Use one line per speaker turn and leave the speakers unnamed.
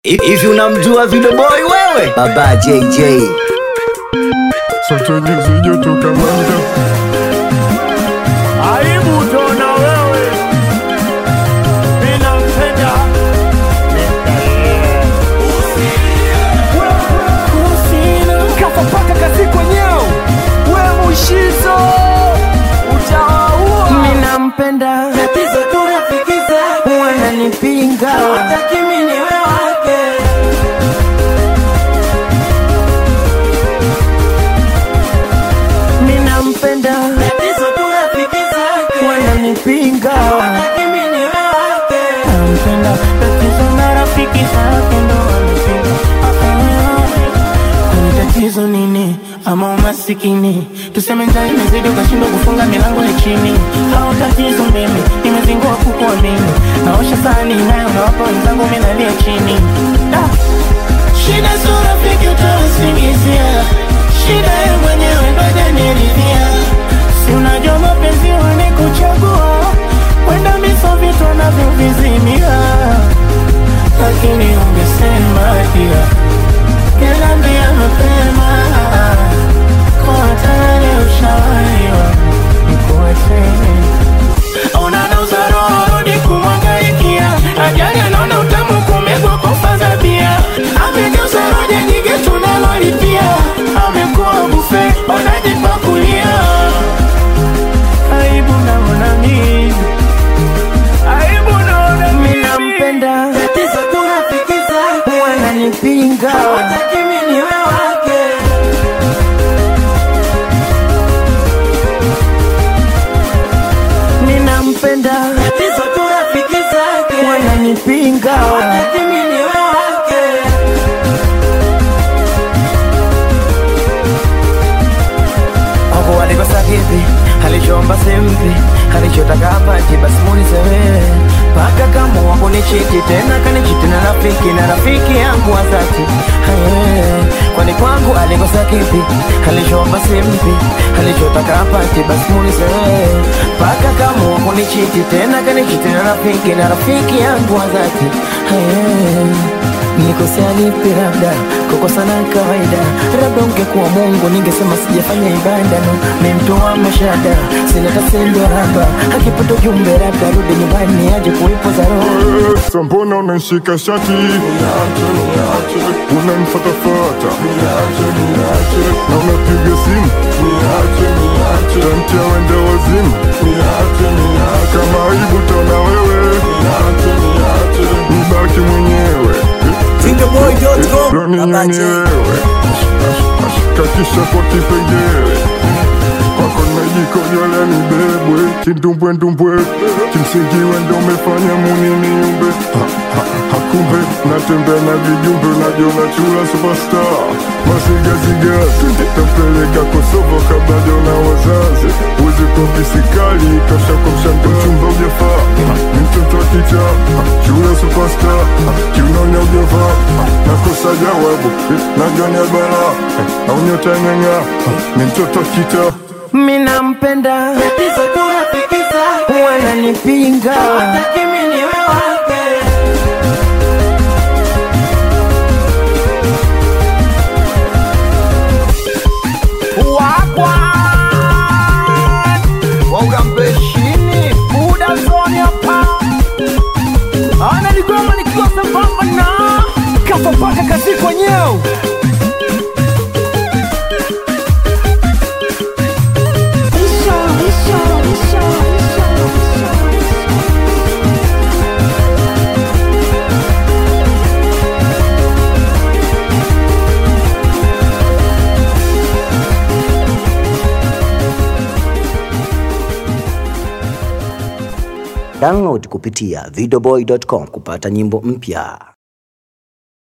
Hivi unamjua Video Boy wewe? Baba JJ.
Sote nyuzi joto kamanda
Aibu tona wewe, mina mpenda kafa paka kazi kwenyewe, we mushizo utawaua.
Mina mpenda
tatizo tu rafiki zake
wananipinga
hawataki mimi niwe wake
Mina mpenda
tatizo tu rafiki zake
wananipinga
hawataki mimi niwe wake
Nampenda tatizo na rafiki zake ndo wanipinga Kwani tatizo nini ama umasikini tuseme njaa imezidi ukashindwa kufunga milango ya chini au tatizo mimi nimezingua kukuamini naosha sahani nayo nawapa wenzangu mimi nalia chini da. shida sio rafiki utawasingizia shida ye mwenyewe ndo hajaniridhia si unajua mapenzi wanikuchagua kwenda miso vitu wanavyovizimia lakini ungesema pia Niambia mapema kwa tayari ushawaiwa nikuacheni unanauza roho rudi kumwangaikia ajali anaona utamu kumegwa kufa za bia amegeuza roja nyingi tunalolipia amekuwa bufe wanajipakulia aibu naona mimi aibu naona mimi nampenda
tatizo tu rafiki zake
wananipinga
hawataki mimi niwe wake
ninampenda
tatizo tu rafiki zake
wananipinga
hawataki mimi niwe wake
Wako alikosa kipi, alichoomba simpi, alichotaka apati, basi muulize wewe. Paka kama wako ni chiti tena kanichiti na rafiki na rafiki yangu wa dhati Aye, kwani kwangu alikosa kipi, alichoomba simpi, alichotaka apati, basi muulize wewe. Paka kama wako ni chiti tena kanichiti na rafiki na rafiki yangu wa dhati Aye. Nikosea lipi labda kukosana ni kawaida, labda ungekuwa Mungu ningesema sijafanya ibada no, ni mtu wa mashada, sina tasendo raba, akipata ujumbe labda rudi nyumbani aje kuipoza roho
Sa mbona unanishika shati unanifatafata na unapiga simu tamtia wende wazimu kama aibu taona wewe nibaki mwenyewe
Videoboy.com.
Loni
Baba
nini
J.
wewe ashikakisha kwa kipengele kwako najikojole nibebwe kindumbwendumbwe kimsingi wendo umefanya muniniumbe Ha, ha, hakumbe natembea na vijumbe najiona chula superstar masigaziga tapeleka kosovo kabla jona wazazi uwezi kwa visikali tosha kwa mshando chumba ujafaa Ha, ni mtoto wa kicha Ha, chula superstar Ha, kiunaonya ujavaa Ha, nakosa jawabu Eh, najua ni bala au nyota ng'ang'a Ha, ni mtoto wa kita
Mina mpenda
tatizo tu rafiki zake
wananipinga
hawataki mimi niwe wake
Wagwa waugambeshini muda zoni hapa analigoma nikikosa mbamba na kafa paka kazi kwenyewe
Download kupitia videoboy.com kupata nyimbo mpya.